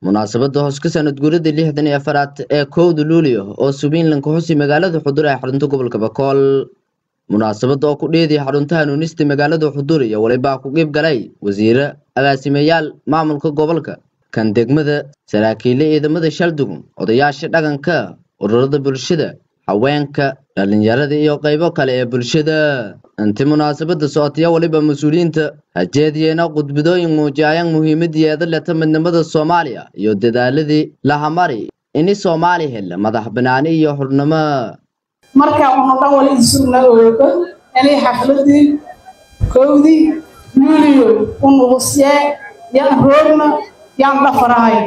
munaasabadda hoos ka sanad guuradii lixdan iyo afaraad ee kowda luulio oo subiinlanka xusi magaalada xudur ee xarunta gobolka bakool munaasabadda oo ku dheedii xarunta hanuunista magaalada xudur iyo walibaa ku qiib galay wasiire agaasimayaal maamulka gobolka kan degmada saraakiille ciidamada shaldugun odayaasha dhaqanka ururada bulshada haweenka dhallinyarada iyo qaybo kale ee bulshada inti munaasabadda socotaya waliba mas-uuliyiinta hajeediyeena khudbadooyin muujiyayaan muhiimadeeda leta midnimada soomaaliya iyo dadaaladii lahamari ini soomaali hela madax banaani iyo xurnimo marka unu dhan wali isugna oogo inay xafladii kowdii luuliyo unugusyee yan roogna yan dhafarahay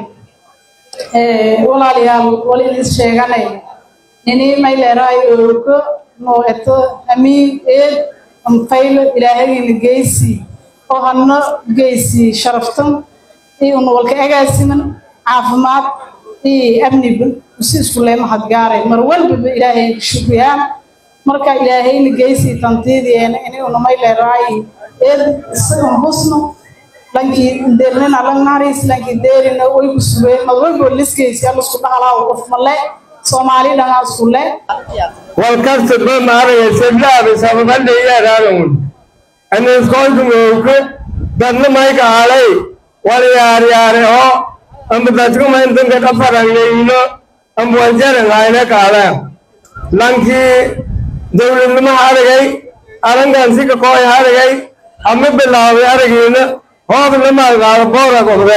walaalayaal wali is sheeganay ini mayleeraay oogo noo eto amiin eed anfaylo ilaahagayna geysi oo hadna geysi sharaftan iyo unawalka agaasiman caafimaad iyo amniba usi iskulee mahadgaaray mar walbaba ilaahay shukriyaan marka ilaahayna geysi tantiidiyeena ini unamayleeraay eed isagan husno lankii deernina langnaris lankii deerina way ku sugeen mad walbo liskeysi alasku dhahalaa qof male soomaali dhangaa isku le walkasta ba maaraya seblaaba sababaldheyaaraadamun aniskoontumooke dadna mayka halay wal yaaryaare oo amba dadkumaintanka dhafarangeyno amba waljarangayna kaala lankii dowladnimo haragay arangansika kooy haragay ama bilaabay aragiina hoobnamaagaada boora qobde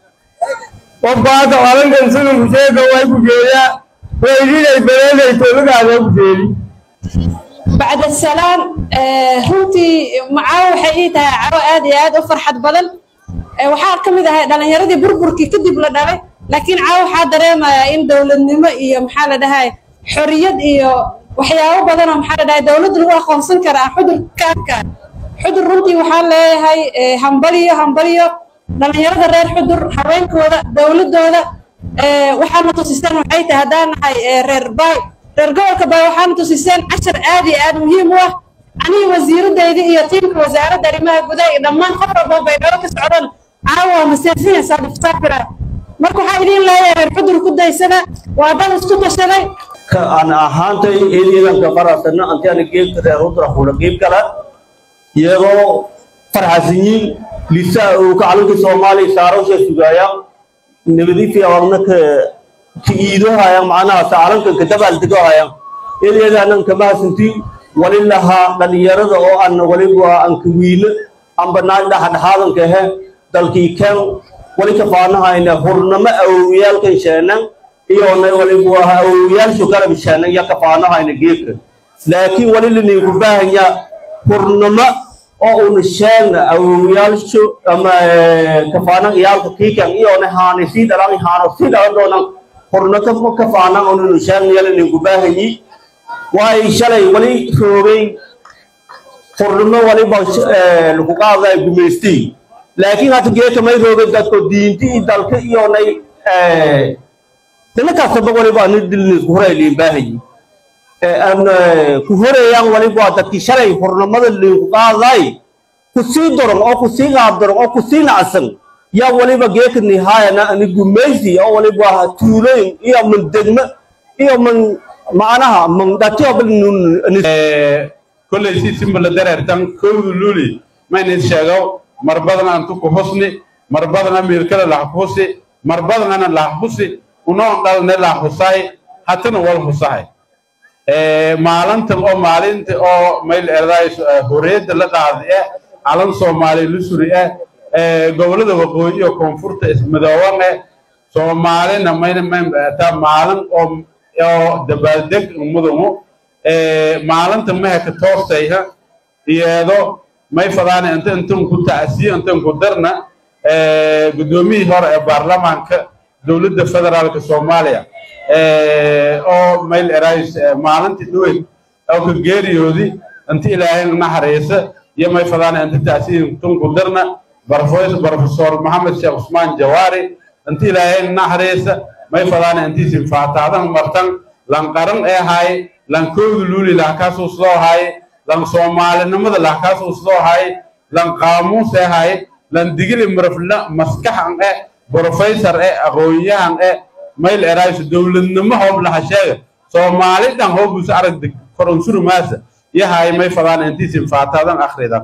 wabbaata arangansigan kusheeka way ku geeyaa weydiday beleeday toolagaada ku geeli bacda salaam runtii macaawo waxay ii tahay cawo aad iyo aad u farxad badan waxaa ka mid ahay dhallinyaradii burburkii kadib la dhalay laakiin caawo waxaa dareemayaa in dowladnimo iyo maxaa la dhahay xoriyad iyo waxyaabo badan oo maxaa la dhahay dowladda lagu aqoonsan karaa xudur ka arkaan xudur runtii waxaan leeyahay hambaliyo hambaliyo dhallinyarada reer xudur haweenkooda dowladooda waxaana tusiseen waxay tahay haddaan nahay reer baay reer gobolka baay waxaana tusiseen cashar aad iyo aad muhiim u ah aniga wasiiradayda iyo tiimka wasaaradda arrimaha gudaha iyo dhammaan qof walba bay dhalo ka socdaan caawa waa maseefinaysaa dhiftaafira marka waxaa idiin leeyahay reer xudur ku daysada waa dad isku tashaday aan ahaantay ciidanka qarasana antiana geebka reer hudra hula geeb kala iyagoo farxasinyiin lisaa uu ka calanka soomaaliya saarowsha sugaaya nabadiifi awagna ka ka iidohaya macnaha saacalanka ka dabaaldegohaya eedeedaanan kama hasanti wali lahaa dhallinyarada oo aan waliba aan ka wiilo amba naag dhaxadhaxaadanka he dalkii keen wali ka faanahayna hurnamo awowyaalkan sheenan iyona waliba awowyaalshu garab sheenan ya ka faanahayna geedka laakiin wali laniinku baahanya hurnamo oo una sheegna awowyaalshu ama kafaanan iyaalka kiikan iyona haani sii dhalan haano sii dhalan doonan horna ka faanan onunu sheegnayala ninku baahanyi waay shalay wali roogay hornimo waliba lagu qaadaya gumaystii laakiin hata geeka may roogay dadko diinti iyo dalka iyonay dina kastaba waliba ani dilnisku horay liin baahanyi ku horeeyaan waliba dadkii shalay hornimada liinku qaaday ku sii doron oo ku sii qaab doron oo ku sii nacsan yaa waliba geeka nihaayana ani gumaysi oo waliba tuulooyin iyo man degmo iyo man macnaha man dhatiyo kolley si simbala dareertan kowdu luli mayna sheego mar badan antu ku husni mar badan amirkada lah husi mar badan ana lah husi unoon dhalne lah husay hatana wal husahay maalintan oo maalinta oo mayl erdaay horiyadda la qaaday eh calan soomaali lusuri eh gobolada waqooyi iyo koonfurta ismadooban eh soomaalina mayna maytaa maalin oo oo dabaaldeg mudangu maalinta maheka toostayha iyeedo may fadaana inta intan ku tacsiyo intan ku darna guddoomiyihii hore ee baarlamaanka dowladda federaalka soomaaliya oo mayl erays maalintii dhaweyd oo ka geeriyoodi inta ilaahay naxariisa iyo may fadaana inta tacsiyo intan ku darna professor maxamed sheekh cusmaan jawaari inta ilaahay naxariisa may fadaana intiisin faataadan martan lan qaran ee haay lan koodu luuli lahkaasuu sidoo haay lan soomaalinimada lahkaasuu sidoo haay lan qaamuus ee haay lan digili marafla maskaxan eh brofesor e aqoon-yahan e mayl erayso dowladnimo hoob laha sheega soomaali dhan hoobus aragda koronsurumaasa yahay may fadaan intiisin faataadan akhrida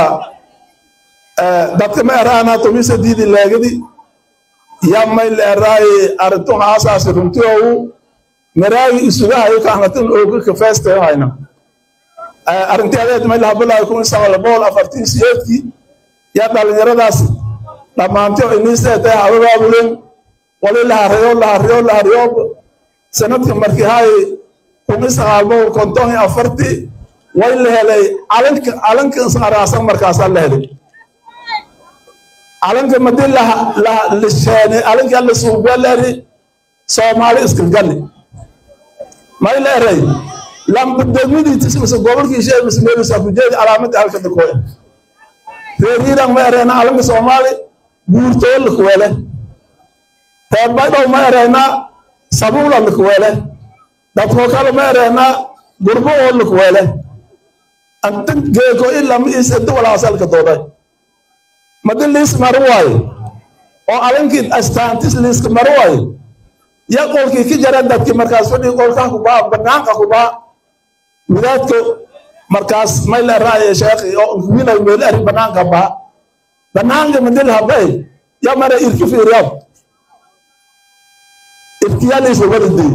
dadka ma eraana tumisa diidi leegadi ya may leeraay arintu haasaasi runti ogu maraagi isugahayo kahnatin ogu kafeestayo hayna arrintii adeed may lahabalaayo kun sagaal boqol afartii siyeedkii yaa dhalinyaradaas dhammaantay iniiseetay hababaabulen wali lahariyo lahariyo lahariyo sanadkii markii hay kun sagaal boqol konton iyo afartii way la helay calanka calanka araasan markaasaa la helay calanka madii lisheenay calanka la suubeleri soomaali iskilgali may la eray lambadegmadiitis mise gobolkiishe mise meelisa kujeedi calaamadii halka dakooya reeriiran ma ereyna calanka soomaali guurtoo lakuwele reer baydhow ma ereyna sabuula lakuwele dadkoo kale ma ereyna gurbo oo lakuwele antan geeko ilama isedi walaasalka dooday madi liis maro waayo oo calankii astaantis liiska maro waayo ya qolkii ka jara dadkii markaas fadhii qolkaa kubaa banaanka kubaa wadaadka markaas may la raaye sheekhi oo winay meel ari banaanka baa banaanka madil habay ya mara irki fiiriyab irkiyaliisa wadadey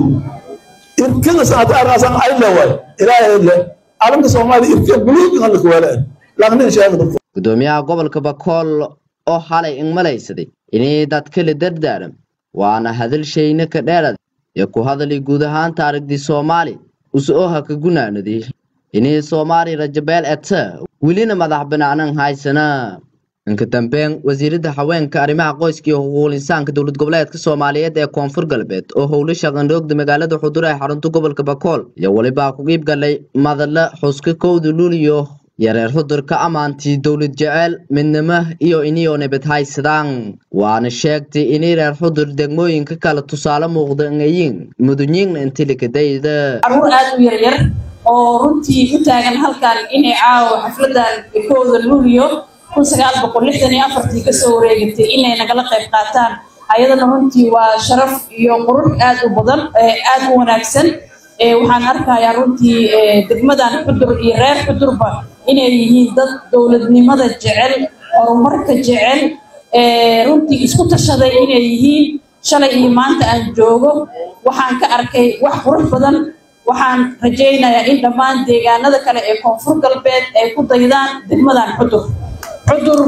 irkida saata araasan ayle waay ilaahay le calanka soomaali irkiya buluugan lakuwale lagnin sheegda gudoomiyaha gobolka bakool oo xalay ingmalaysaday inay dadka la dardaaram waana hadalshayna ka dheerad ee ku hadalay guud ahaan taarigdii soomaali us-ooha ka gunaanaday inay soomaali rajabeel eta welina madax banaanan haysana inka dambeyn wasiiradda haweenka arrimaha qoyska iyo xuquuqul insaanka dowlad goboleedka soomaaliyeed ee koonfur galbeed oo howlo shaqandhoogda magaalada xudur ee xarunta gobolka bakool iyo welibaa ku qiib galay madalla xuska kowda luuliyo yareer xudur ka ammaantii dowlad jeceel midnimo iyo iniyoo nabad haysadaan waana sheegtay inay reer xudur degmooyinka kale tusaale muuqda ngayiin mudunyiinna intilikadayda caruur aad u yaryar oo runtii u taagan halkan inay caawa xafladan kooda luuliyo kun sagaal boqol lixdan iyo afartii kasoo wareegatay inay nagala qayb qaataan ayadana runtii waa sharaf iyo qurux aad u badan aad u wanaagsan waxaan arkayaa runtii degmadan xudur iyo reer xudurba inay yihiin dad dowladnimada jecel horumarka jecel runtii isku tashaday inay yihiin shalay iyo maanta aan joogo waxaan ka arkay wax qurux badan waxaan rajaynayaa in dhammaan deegaanada kale ee koonfur galbeed ay ku daydaan degmadan xudur xudur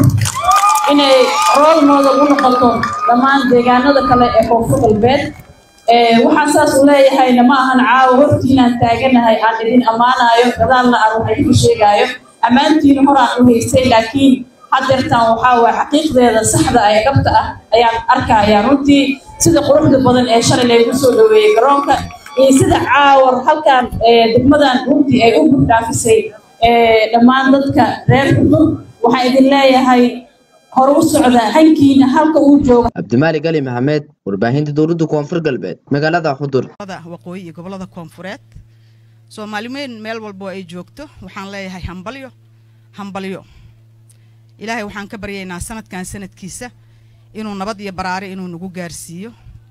inay rool model u noqoto dhammaan deegaanada kale ee koonfur galbeed waxaan saas u leeyahayna ma ahan caawa hortiinaan taaganahay aan idin ammaanayo gadaalna aan wax idinku sheegaayo ammaantiina horaan u haystay laakiin haddeertaan waxaa waay xaqiiqdeeda saxda ee dhabta ah ayaan arkayaa runtii sida quruxda badan ee shalay laygu soo dhaweeyey garoonka iyo sida caawar halkan degmadan runtii ay u gudhaafisay dhammaan dadka reer xudur waxaan idin leeyahay hore u socda hankiina halka uu jooga cabdimaalik ali maxamed warbaahinta dowladda koonfur galbeed magaalada xudur waqooyi iyo gobolada koonfureed soomaalimeyn meel walbo ay joogto waxaan leeyahay hambalyo hambalyo ilaahay waxaan ka baryaynaa sanadkan sanadkiisa inuu nabad iyo baraare inuu nagu gaarsiiyo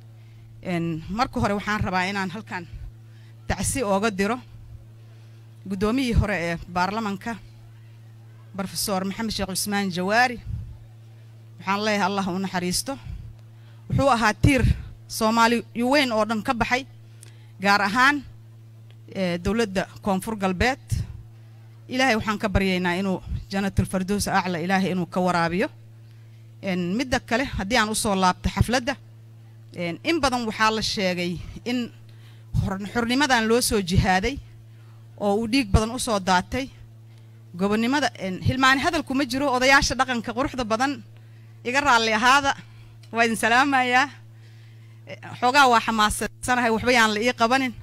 marka hore waxaan rabaa inaan halkan tacsi ooga diro guddoomiyii hore ee baarlamanka brofesor maxamed sheekh cusmaan jawaari waxaan leeyahay allah u naxariisto wuxuu ahaa tiir soomaali weyn oo dhan ka baxay gaar ahaan dowladda koonfur galbeed ilaahay waxaan ka baryaynaa inuu janatul fardows acla ilaahay inuu ka waraabiyo midda kale haddii aan usoo laabto xafladda in badan waxaa la sheegay in xornimadan loo soo jihaaday oo uu dhiig badan usoo daatay gobonnimada hilmaani hadalku ma jiro odayaasha dhaqanka quruxda badan iga raalli ahaada waa idin salaamayaa xoogaa waa xamaasadsanahay waxba yaan la ii qabanin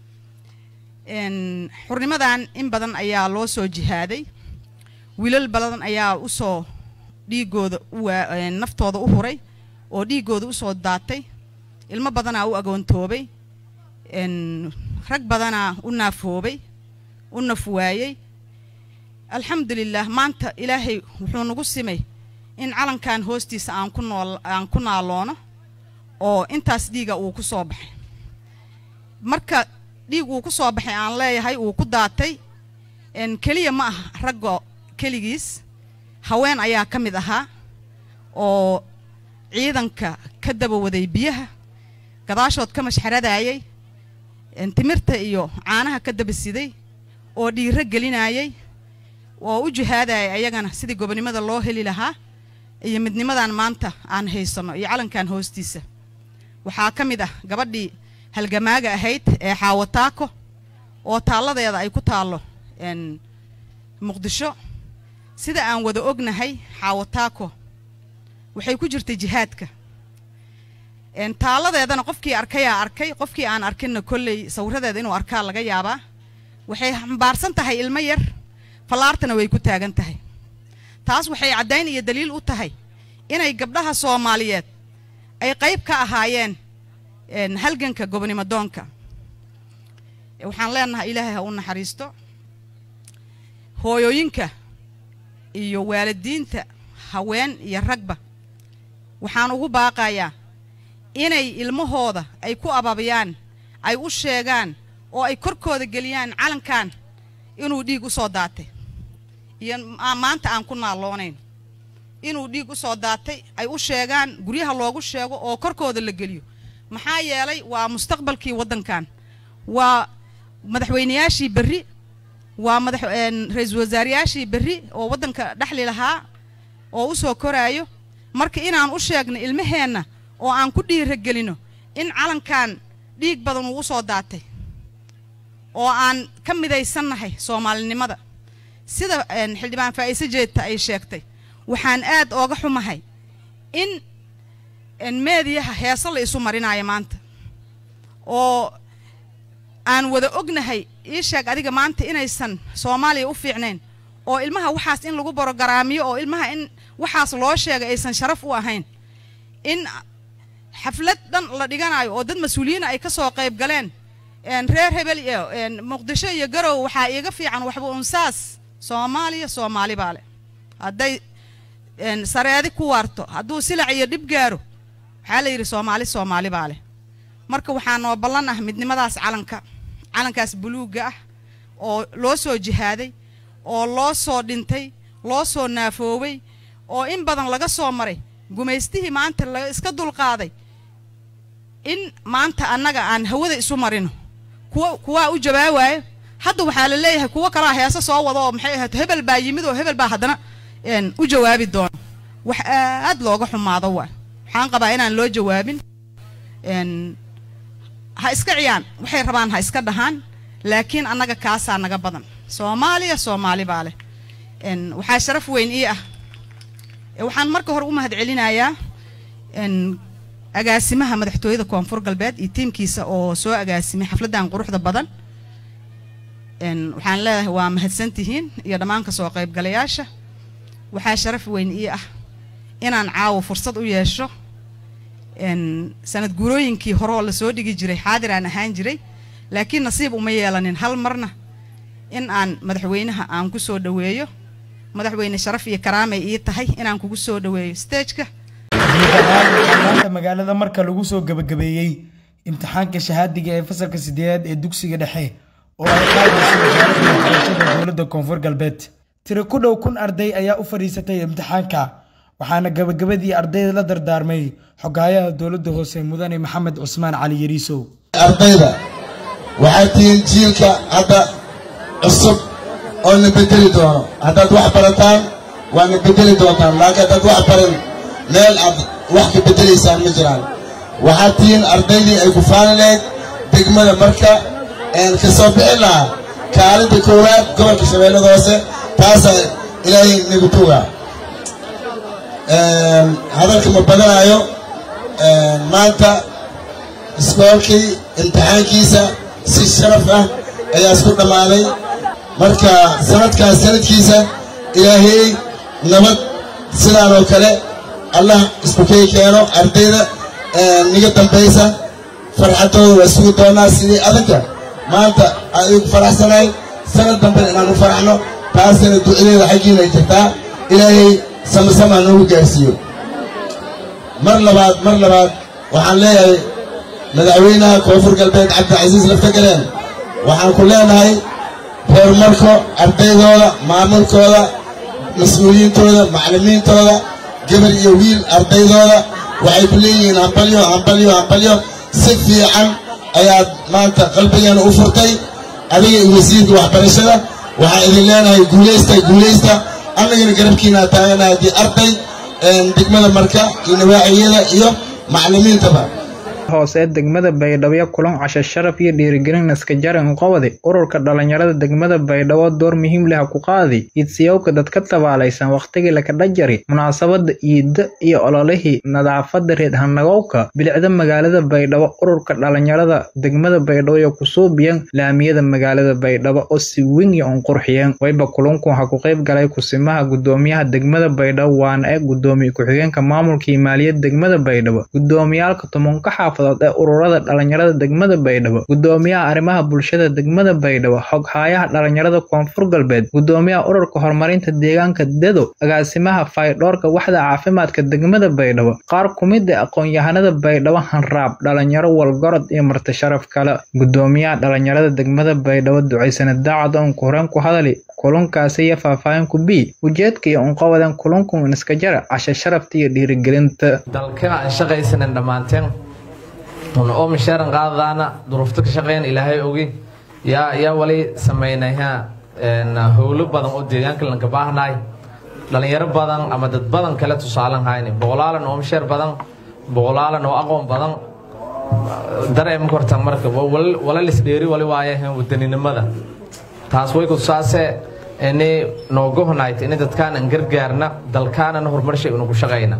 xurnimadan in badan ayaa loo soo jihaaday wiilal badan ayaa usoo dhiigooda naftooda u huray oo dhiigooda usoo daatay ilmo badanaa u agoontoobay rag badanaa u naafoobay u naf waayey alxamdulilah maanta ilaahay wuxuu nagu simay in calankan hoostiisa aan ku nool aan ku naaloono oo intaas dhiiga uu ku soo baxay marka dhiig uu ku soo baxay aan leeyahay uu ku daatay keliya ma aha raggo keligiis haween ayaa ka mid ahaa oo ciidanka ka daba waday biyaha gadaashood ka mashxaradayay timirta iyo caanaha ka daba siday oo dhiiro gelinayay oo u jihaadayay ayagana sidii gobonimada loo heli lahaa iyo midnimadan maanta aan haysanno iyo calankan hoostiisa waxaa ka mid ah gabadhii halgamaaga ahayd ee xaawataako oo taalladeeda ay ku taallo muqdisho sida aan wada ognahay xaawataako waxay ku jirtay jihaadka taalladeedana qofkii arkayaa arkay qofkii aan arkinna kolley sawiradeeda inuu arkaa laga yaabaa waxay xambaarsan tahay ilmo yar fallaartana way ku taagan tahay taas waxay caddayn iyo daliil u tahay inay gabdhaha soomaaliyeed ay qayb ka ahaayeen halganka gobonimo doonka waxaan leenahay ilaahay ha u naxariisto hooyooyinka iyo waalidiinta haween iyo ragba waxaan ugu baaqayaa inay ilmahooda ay ku ababiyaan ay u sheegaan oo ay korkooda geliyaan calankan inuu dhiig u soo daatay iyo maanta aan ku naalloonayn inuu dhiig u soo daatay ay u sheegaan guryaha loogu sheego oo korkooda la geliyo maxaa yeelay waa mustaqbalkii waddankan waa madaxweynayaashii berri waa madax ra-iisul wasaarayaashii berri oo waddanka dhexli lahaa oo u soo koraayo marka inaan u sheegno ilmaheenna oo aan ku dhiiragelino in calankan dhiig badan uu u soo daatay oo aan ka midaysannahay soomaalinimada sida xildhibaan faa'iise jeedta ay sheegtay waxaan aad ooga xumahay in meediyaha heeso la isu marinayo maanta oo aan wada ognahay ii sheeg adiga maanta inaysan soomaaliya u fiicnayn oo ilmaha waxaas in lagu borogaraamiyo oo ilmaha in waxaas loo sheegay aysan sharaf u ahayn in xaflad dhan la dhiganayo oo dad mas-uuliyiina ay ka soo qayb galeen reer hebel iyo muqdisho iyo garow waxaa iiga fiican waxba unsaas soomaaliya soomaali baa leh hadday sareedi ku waarto hadduu silac iyo dhib gaaro waxaa la yidhi soomaali soomaali baa leh marka waxaa noo ballan ah midnimadaas calanka calankaas buluugga ah oo loo soo jihaaday oo loo soo dhintay loo soo naafoobay oo in badan laga soo maray gumaystihii maanta la iska dulqaaday in maanta annaga aan hawada isu marino kuwa kuwaa u jawaabaayo hadda waxaa la leeyahay kuwo kalaa heese soo wada oo maxay ahayd hebel baa yimid oo hebel baa haddana u jawaabi doono wax aad looga xumaado waa waxaan qabaa inaan loo jawaabin ha iska ciyaan waxay rabaan ha iska dhahaan laakiin annaga kaasaa naga badan soomaaliya soomaali baa leh waxaa sharaf weyn ii ah waxaan marka hore u mahad celinayaa agaasimaha madaxtooyada koonfur galbeed iyo tiimkiisa oo soo agaasimay xafladdan quruxda badan waxaan leedahay waa mahadsantihiin iyo dhammaan kasoo qaybgalayaasha waxaa sharaf weyn ii ah inaan caawo fursad u yeesho sanad guurooyinkii hore oo lasoo dhigi jiray xaadir aan ahaan jiray laakiin nasiib uma yeelanin hal marna in aan madaxweynaha aan ku soo dhoweeyo madaxweyne sharaf iyo karaamay ii tahay inaan kugu soo dhoweeyo stageka maanta magaalada marka lagu soo gabagabeeyey imtixaanka shahaadiga ee fasalka sideedaad ee dugsiga dhexe oo ay qaadayso wasaaradda waxbarashada dowladda koonfur galbeed tiro ku dhow kun arday ayaa u fadhiisatay imtixaanka waxaana gabagabadii ardayda la dardaarmay xogaayaha dowladda hoose mudane maxamed cusmaan cali yariisow ardayda waxay tihiin jiilka hadda cusub oo na bedeli doono haddaad wax barataan waa na bedeli doontaan laakiin haddaad wax baran meel aad wax ka bedelaysaan ma jiraan waxaad tihiin ardaydii ay ku faani lahayd degmada marka ka soo bixin lahaa kaalinta koowaad gobolka shabeellada hoose taasaa ilaahay nagu tugaa hadalka ma badanaayo maanta iskoolkii imtixaankiisa si sharaf ah ayaa isku dhammaaday marka sanadkaas sanadkiisa ilaahay nabad sidaan oo kale allah isku kay keeno ardayda niga dambaysa farxadooda waa sugi doonaa sidii adinka maanta aan igu faraxsanahay sanad dambe inaan u faraxno taasina ducadeeda xaggiina ay jirtaa ilaahay samasamaa noogu gaarsiiyo mar labaad mar labaad waxaan leeyahay madaxweynaha koonfur galbeed cabdicasiis laftageleen waxaan ku leenahay horumarko ardaydooda maamulkooda mas-uuliyiintooda macallimiintooda gabar iyo wiil ardaydooda waxay ku leeyihiin hambalyo hambalyo hambalyo si fiican ayaad maanta qalbigeena u furtay adiga iyo wasiirka waxbarashada waxaan idin leenahay guulaysta guulaysta annagana garabkiinaa taaganahay haddii arday degmada marka iyo nawaaxiyada iyo macallimiintaba hoose degmada baydhabo kulan casho sharaf iyo dhiirigelin iska jaran qobodi ururka dhalinyarada degmada baydhabo door muhiim leh ku qaadi idsiyowka dadka tabaalaysan waqtigii lakadha jari munaasabada iida iyo ololihii nadaafada reed hanagowka bilicda magaalada baydhabo ururka dhalinyarada degmada baydhabo iyo kusuubiyan laamiyada magaalada baydhabo oo si weyn iyo unqurxiyeen wayba kulunku waxaa ku qayb galay kusimaha gudoomiyaha degmada baydhabo waana ee gudoomiye ku-xigeenka maamulka iyo maaliyad degmada baydhabo gudoomiyaalka tobanka xaafad ee ururada dhalinyarada degmada baydhabo gudoomiyaha arrimaha bulshada degmada baydhabo xoghaayaha dhalinyarada koonfur galbeed gudoomiyaha ururka horumarinta deegaanka dedo agaasimaha faydhoorka waxda caafimaadka degmada baydhabo qaar kumid a aqoon-yahanada baydhabo hanraab dhalinyaro walgorod iyo marti sharaf kale gudoomiyaha dhalinyarada degmada baydhabo ducaysana daacad oon horeen ku hadali kulunkaasi iyo faahfaahin ku bi ujeedka iyo unqawadan kulunkun iska jara casho sharafta iyo dhiirigelinta dalka aan shaqaysanan dhammaanteen oo misheeran qaadadaana duruufta ka shaqeyn ilaahay ogi yaa yaa wali samaynayha howlo badan oo deegaanka lanka baahnaay dhalinyaro badan ama dad badan kale tusaalan hayni boqolaalan oo misheer badan boqolaalan oo aqoon badan dareema kortan marka wala lisdheeri wali waayahan wadaninimada taas way kutusaase ini noogohnayd ini dadkaan an gargaarna dalkaanan horumarshay una ku shaqayna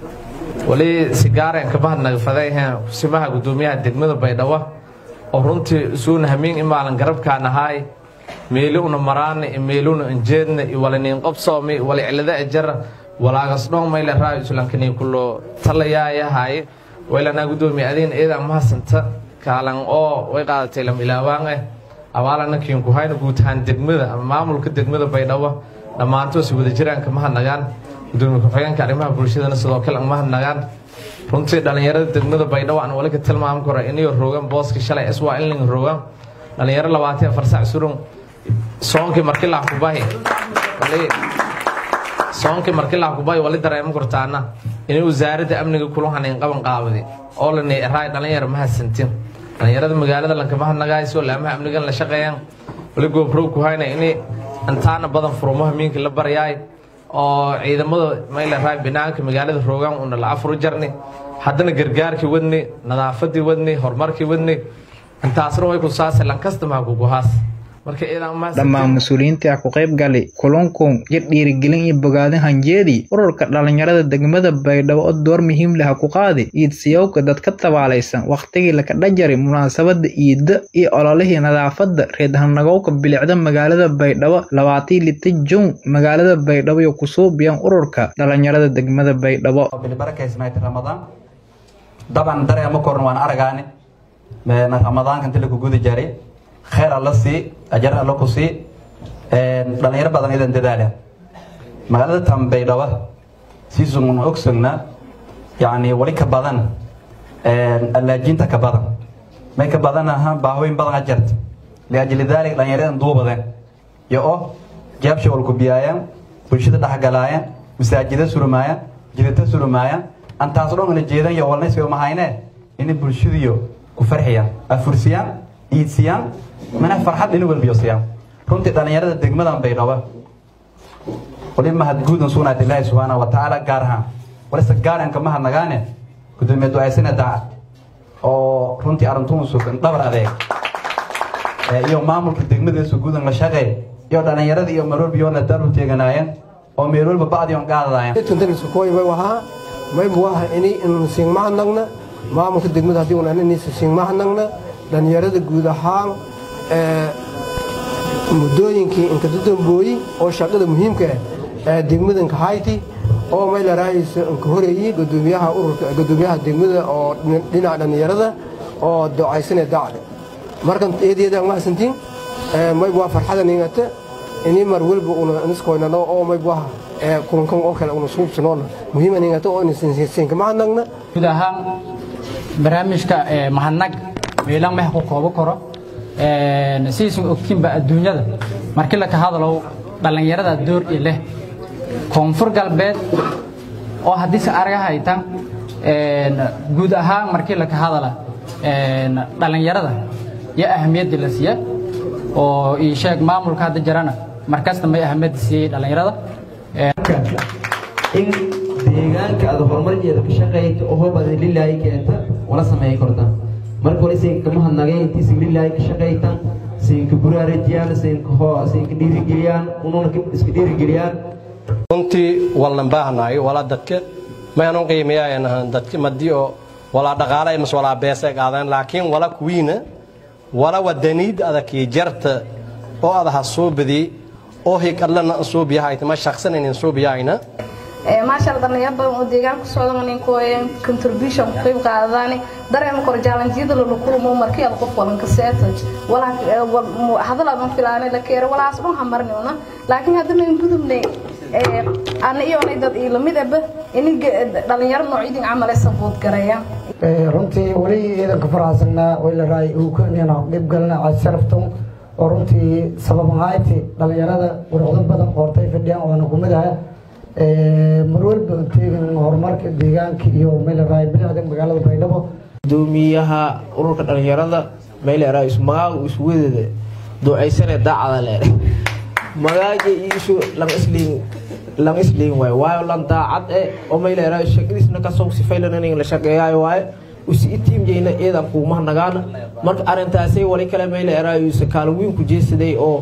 wali sigaareen kabahadnagafadayhe kusimaha gudoomiyaha degmada baydhabo oo runtii isuuna hamiin imaalan garabkaan ahaay meeli una maraana meeluna injeedna walaniin qobsoomi wali cilada ejara walaagasdhoon mayle raa islankanii kulo talayaayahay waylanaa gudoomiya adiina eedaa mahasanta kaalan oo way qaadatay lam ilaawaan eh abaalana kiinku hayna guud ahaan degmada ama maamulka degmada baydhabo dhammaantoos wadajiraanka mahadnagaan gudoomiye ku-xigeenka arrimaha bulshadana sidoo kale mahadnagaan runtii dhalinyarada degmada baydhabo aan wali ka tilmaami karo inayo roogan booska shalay iswaa inling roogan dhalinyaro labaatan afar sac surun soonkii markii laa kubahi soonkii markii laa kubahi wali dareemo kortaana inay wasaaradda amniga kula hanayn qaban qaabadi oo lani raay dhalinyaro mahadsantin dhalinyarada magaalada lanka mahadnagaay soo laamaha amnigan la shaqeeyaan wali goobrow ku hayna inay intaana badan furumaha miinka la baryaay oo ciidamada mayla raay binaanka magaalada roogaan una la afuru jarni haddana gargaarkii wadni nadaafadii wadni horumarkii wadni intaasna way ku saase lankasta maha kuguhaas marka dhammaan mas-uuliyiintii ah ku qayb gali kulunkun iyo dhiirigelin iyo bogaadin hanjeedii ururka dhalinyarada degmada baydhabo oo door muhiim leh ku qaadi iidsiyowka dadka tabaalaysan waqtigii lakadha jari munaasabada iida iyo ololihii nadaafada reedhanagowka bilicda magaalada baydhabo labaatii lita jun magaalada baydhabo iyo kusuubiyan ururka dhalinyarada degmada baydhabo daban dareema korna waan aragaani ramadaanka inta lagu guda jaray khayr alla sii ajar alla ku sii dhalinyaro badan idan dadaala magaalada tambaydhaba siisugun ogsogna yani wali ka badan allaajinta ka badan may ka badan aha baahooyin badan ajarta liajli daalik dhalinyaradan duubadeen iyo oo jeebsha walku biyaayaan bulshada dhexgalaayaan masaajida surmaayaan jidata surmaayaan antaas dhongana jeedan iyo walnaysiga mahayne inay bulshadiyo ku farxiyaan afursiyaan iidsiyaan mana farxad inu walbiyosiyaan runtii dhalinyarada degmadan baydhaba wali mahadguudan sugnaat ilaahi subxaana wa tacaala gaar ahaan walise gaaranka mahadnagaane gudoomiye ducaysane daacad oo runtii arrintuun sugan dhabar adeeg iyo maamulka degmadiisu guudan la shaqeey iyo dhalinyarada iyo marwalbiyoona daru teeganaayeen oo meel walba bacdiyon qaadadaayeen wahaa maybu waha ini inu siingmahadnagna maamulka degmada haddii unan inaysa siingmahadnagna dhalinyarada guud ahaan muddooyinkii inkadadambooyi oo shaqada muhiimka ah ee degmadanka hayti oo maylarahaysa inka horeeyey gudoomiyaha ururka gudoomiyaha degmada oo dhinaca dhalinyarada oo docaysane dacde markan eedeedaan mahadsantiin mayb waa farxadan ingata ini mar walba una niskoynano oo mayb waha kulankan oo kale una suubsanoona muhiiman ingata oo inasiinka mahadnagna guud ahaan barnaamijka mahadnag meelan meh ku koobo karo sidiisan ogtiinba adduunyada markii la ka hadalo dhallinyarada door i leh koonfur galbeed oo haddiise araga haytan guud ahaan markii la ka hadala dhallinyarada iyo ahamiyadda la siiya oo ii sheeg maamulka hadda jirana markasta may ahamiyadda siiyey dhallinyarada in deegaanka aad horumarkeeda ka shaqeyto oo hoob aad lilaahi keenta wala sameey karta marka hore siinka kama hadnagay intii sin lilaahi ka shaqeytan siinka buraarajiyaan siinka hoo siinka dhiirigeliyaan ununa iska dhiirigeliyaan runtii walnan baahnaay walaa dadka mayanu qiimeeyaan dadka madii oo walaa dhaqaale mas walaa beesa qaadaan laakiin wala kuwiina wala wadaniid adakii jarta oo adaha suubadi oo hikadlana suubiyahayta ma shaqsanayn suubiyahayna maasha dhalinyaro badan oo deegaanka socdan ninkooyen contribution ku qayb qaadadaani dareema kor jaalanjiyada lala kulmo markii aad qof walanka seetoj hadal aadan filaanay la keero walaas dhan hamarnayna laakiin haddana in gudubnay ana iyoonay dad ii lamid aba in dhalinyaro noocyadin camale sabood garaya runtii weli ciidanka faraxsanaa wayla ukanina dhib galna casharaftan oo runtii sababahayti dhalinyarada warcdo badan qoortay fadhiyaan waana kumid aha marwalba teegan horumarka deegaanka iyo meelaraay bilicda magaalada baydhabo gudoomiyaha ururka dhalinyarada meeleraay magaaga iswedeeda duceysane daacada le magaaga isu lama isliin lama isliin waayo waayo lan daacad e oo meeleraay shaqadiisna kasoo sifaylan in la shaqeeyaayo waayo usi itiimjeyna eedan kuuma nagaana marka arrintaasay wali kale meeleraay kaalin weyn ku jeesaday oo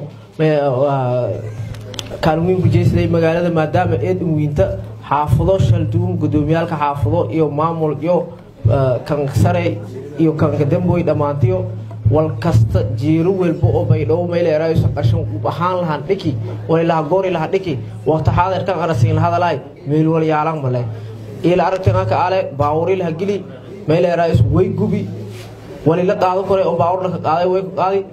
kaalin weyn ku jeesaday magaalada maadaama eed wiinta xaafado shalduun gudoomiyaalka xaafado iyo maamul iyo kan sare iyo kanka damboy dhammaantiyo wal kasta jiiro welba oo baydhabo meeleeraayo qashan ahaan lahaan dhiki walilaha goori laha dhiki waqti xaadirkan arasiin lahadalaay meel wal yaalan male ila aragtanaka ale baawuri laha gili meeleeraayo way gubi walila qaado kore oo baawur laka qaaday way ku qaaday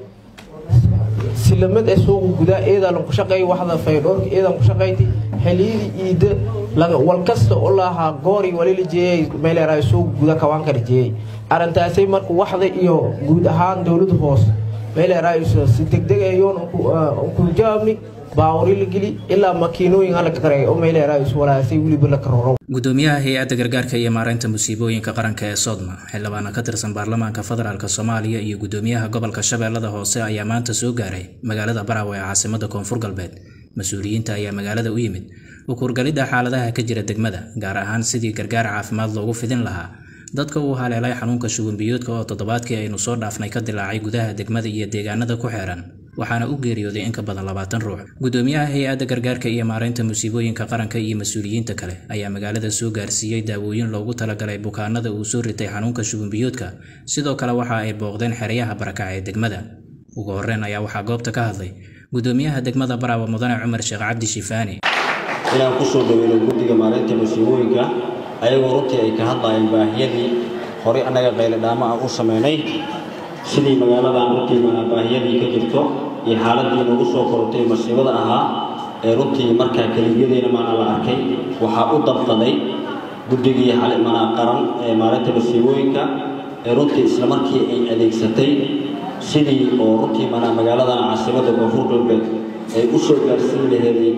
silamad ee suuqa gudaa eedaa lanku shaqeey waxda faydhoorka eedan ku shaqeyti xiliyadii iida wal kasta oo lahaa goori walila jeeyay meeleeraay suuqa guda kawaanka jeeyay arrintaasay marka waxda iyo guud ahaan dowladda hoose meeleeraay si degdeg ayoon ku jawaabni baawuri la geli ilaa makiinooyin la kareey oo meeleeraay walaasay weliba la karoro gudoomiyaha hay-adda gargaarka iyo maareynta musiibooyinka qaranka ee sodma xildhibaana ka tirsan baarlamaanka federaalk soomaaliya iyo gudoomiyaha gobolka shabeellada hoose ayaa maanta soo gaaray magaalada baraawe ee caasimada koonfur galbeed mas-uuliyiinta ayaa magaalada u yimid ukurgalidda xaaladaha ka jira degmada gaar ahaan sidii gargaar caafimaad loogu fidin lahaa dadka uu haleelay xanuunka shubanbiyoodka oo toddobaadkii aynu soo dhaafnay ka dilaacay gudaha degmada iyo deegaanada ku xeeran waxaana u geeriyooday in ka badan labaatan ruux gudoomiyaha hay-adda gargaarka iyo maareynta musiibooyinka qaranka iyo mas-uuliyiinta kale ayaa magaalada soo gaarsiiyey daawooyin loogu talagalay bukaanada uu soo ritay xanuunka shubanbiyoodka sidoo kale waxa ay booqdeen xeryaha barakac ee degmada ugu horreyn ayaa waxaa goobta ka hadlay gudoomiyaha degmada baraawe mudane cumar sheekh cabdi shifaani inaan kusoo dhaweyno guddiga maareynta musiibooyinka ayagoo runtii ay ka hadlayeen baahiyadii horey annaga qayladhaamo aan u samaynay sidii magaaladan runtii baahiyadii ka jirto iyo xaaladii nagu soo korotay masiibada ahaa ee runtii markaa keliyadeena maana la arkay waxaa u dabqaday guddigii mana qaran ee maareynta musiibooyinka ee runtii islamarkii ay adeegsatay sidii oo runtii mana magaaladan caasimada koonfur galbeed ay u soo gaarsiin laheeday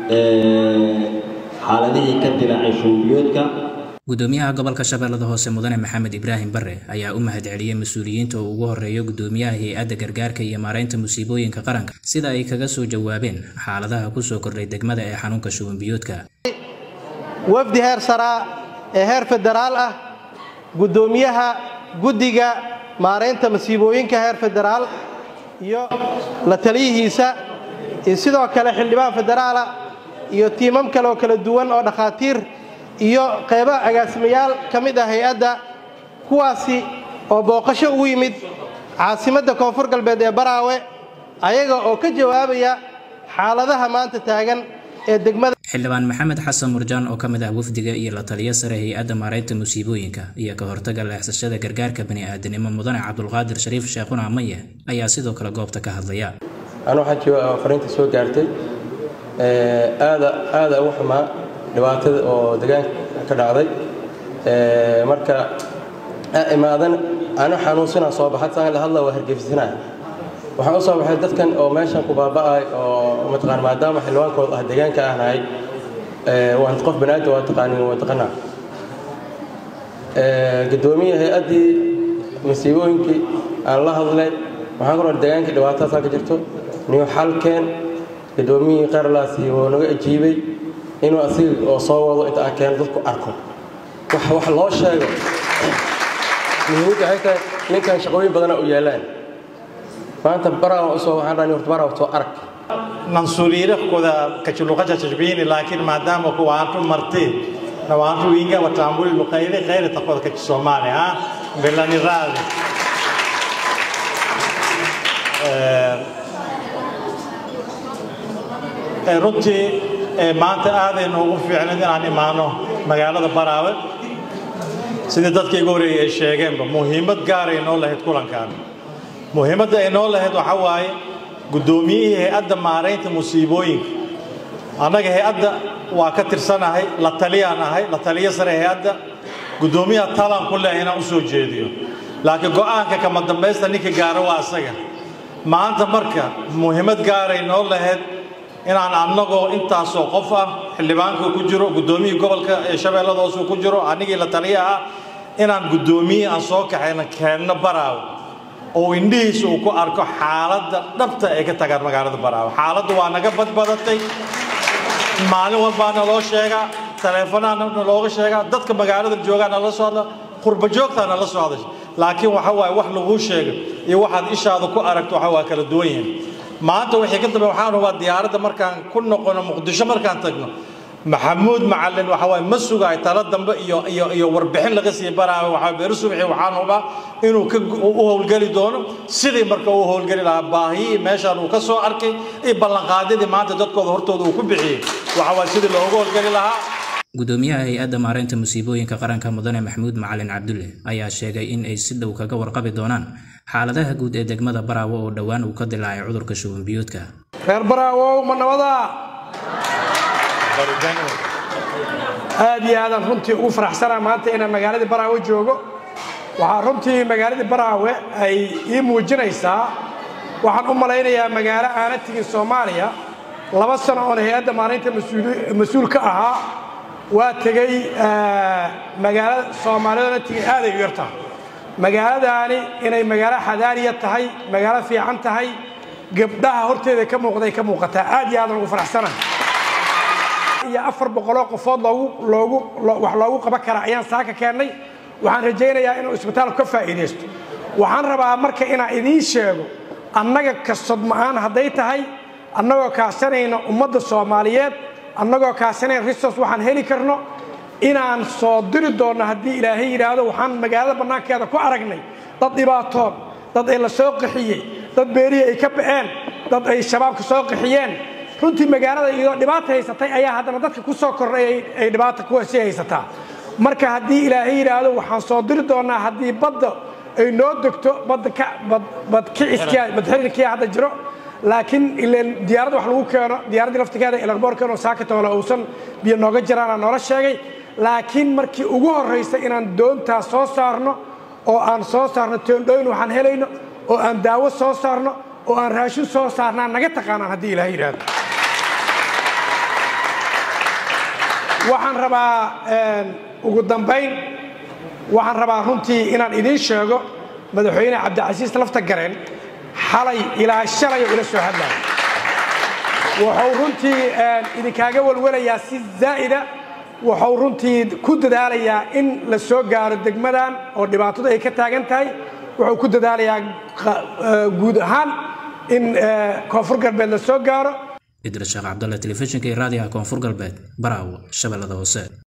xaaladihii ka dilaacay shuubiyoodka gudoomiyaha gobolka shabeellada hoose mudane maxamed ibraahim bare ayaa u mahad celiyey mas-uuliyiinta oo ugu horeeyo gudoomiyaha hay-adda gargaarka iyo maareynta musiibooyinka qaranka sida ay kaga soo jawaabeen xaaladaha kusoo kordhay degmada ee xanuunka shubanbiyoodka wafdi heer saraa ee heer federaal ah gudoomiyaha guddiga maareynta masiibooyinka heer federaal iyo la taliyihiisa iyo sidoo kale xildhibaan federaala iyo tiimam kale oo kala duwan oo dhakhaatiir iyo qaybo agaasimayaal ka mid ah hay-adda kuwaasi oo booqasho ugu yimid caasimadda koonfur galbeed ee baraawe ayaga oo ka jawaabaya xaaladaha maanta taagan ee degmada xildhibaan maxamed xasan murjaan oo ka mid ah wafdiga iyo la taliyo sare hay-adda maareynta musiibooyinka iyo ka hortaga leexsashada gargaarka bani'aadanimo mudane cabdulqaadir shariif sheekhuna amaye ayaa sidoo kale goobta ka hadlaya anu waxaa jooga fariinta soo gaartay aada aada ugu xumaa dhibaatada oo deegaanka ka dhacday marka aa imaadan ano xanuunsanaa soo baxad saan la hadla waa hargeysanaya waxaan u soo baxay dadkan oo meeshan ku baaba'ay oo mataqaan maadaama xildhibaankooda ah deegaanka ahnahay waan qof banaadam waa taqaanin waa taqanaa gudoomiye hay-addii masiibooyinkii aan la hadlay waxaan ku nool deegaankii dhibaatadaasaa ka jirto niyo xalkeen gudoomiyihii qaarlaasi wuu naga ajiibay inuu asiga oo soo wado inta aan keeno dadku arko wax wax loo sheego muhiimadda waxay tahay ninkan shaqooyin badana u yaalaan maanta baraa usoo waxaan dhahay horta baraa soo arag mansuuriyiina kuda kachuluqacha chashbihini lakini maadaama ku waantu marti na waantu winga watambuli lukaile khairi takoda kachi somali ha belani radhi runtii maanta aaday noogu fiicnayd inaan imaano magaalada baraawe sidii dadka igu horeeyay ay sheegeenba muhiimad gaaray noo lahayd kulankan muhiimadda ay noo lahayd waxaa waaye guddoomiyihii hay-adda maaraynta musiibooyinka annaga hay-adda waa ka tirsanahay la taliyaan ahay la taliyo sare hay-adda guddoomiyaha talaan ku leehay inaan u soo jeediyo laakiin go'aanka kama dambaysta ninka gaaro waa asaga maanta marka muhiimad gaaray noo lahayd inaan annagoo intaasoo qof ah xildhibaanka ku jiro guddoomiyihii gobolka ee shabeellada hoose ku jiro anigii la taliya ah inaan guddoomiyihii aan soo kaxayna keenno baraawe oo indhihiisa uu ku arko xaaladda dhabta ay ka tagaan magaalada baraawe xaaladdu waa naga badbadatay maalin walbaa naloo sheegaa taleefanaa nalooga sheegaa dadka magaalada joogaa nala soo hadla qurba joogtaa nala soo hadasha laakiin waxa waaye wax laguu sheego iyo waxaad ishaada ku aragto waxa waa kala duwan yihiin maanta wixii ka dambe waxaan hubaa diyaaradda markaan ku noqono muqdisho markaan tagno maxamuud macalin waxa waaye ma sugaay talo dambe iyo iyo iyo warbixin laga sii baraayo waxaa beeri subaxii waxaan hubaa inuu ka u howlgeli doono sidii marka uu howlgeli lahaa baahiyii meeshaan uu ka soo arkay iyo ballanqaadyadii maanta dadkooda hortooda uu ku bixiyey waxa waaye sidii loogu howlgeli lahaa gudoomiyaha hay-adda maareynta musiibooyinka qaranka mudane maxamuud macalin cabdulle ayaa sheegay in ay si dhow kaga warqabi doonaan xaaladaha guud ee degmada baraawo oo dhowaan uu ka dilaacay cudurka shuban biyoodka reer baraawow ma nabada aad iyo aadaan runtii ugu faraxsanaa maanta inaan magaaladii baraawe joogo waxaa runtii magaaladii baraawe ay ii muujinaysaa waxaan u malaynayaa magaalo aana tegin soomaaliya laba sano oon hay-adda maalinta mas-uul ka ahaa waa tegey magaalada soomaaliyadana tegey aaday u yartaa magaaladaani inay magaalo xadaariya tahay magaalo fiican tahay gabdhaha horteeda ka muuqday ka muuqataa aad iyo aadan ugu faraxsanahay iyo afar boqoloo qofood loogu loogu wax loogu qaban karaa ayaan saaka keennay waxaan rajaynayaa inuu isbitaalku ka faa'iidaysto waxaan rabaa marka inaan idiin sheego annaga kasod ma'aan hadday tahay annagoo kaasanayna ummadda soomaaliyeed annagoo kaasanayna risos waxaan heli karno inaan soo diri doonno haddii ilaahay yidhaahdo waxaan magaalada bannaankeeda ku aragnay dad dhibaatoon dad ay la soo qaxiyey dad beerihii ay ka ba'een dad ay shabaabka soo qaxiyeen runtii magaalada iyadoo dhibaata haysatay ayaa haddana dadka ku soo kordhay ay dhibaata kuwasi haysataa marka haddii ilaahay yidhaahdo waxaan soo diri doonnaa haddii badda ay noo degto badda badkiciskiya badxirirkiya hadda jiro laakiin ileen diyaaradda wax lagu keeno diyaaraddii laftigeeda elagboorkeeno saakatoole uusan biyo nooga jiraana noola sheegay laakiin markii ugu horraysa inaan doontaa soo saarno oo aan soo saarno teendhooyin waxaan helayno oo aan daawo soo saarno oo aan raashin soo saarnaan naga taqaanaan haddii ilaah yidhaahdo waxaan rabaa ugu dambayn waxaan rabaa runtii inaan idiin sheego madaxweyne cabdicasiis lafta gareen xalay ilaa shalay oo ila soo hadlaya wuxuu runtii idinkaaga walwalayaa si zaa'ida wuxuu runtii ku dadaalayaa in la soo gaaro degmadan oo dhibaatadu ay ka taagan tahay wuxuu ku dadaalayaa guud ahaan in koonfur galbeed la soo gaaro idris sheekh cabdalle telefishinka iyo raadiyaha koonfur galbeed baraawo shabeellada hoose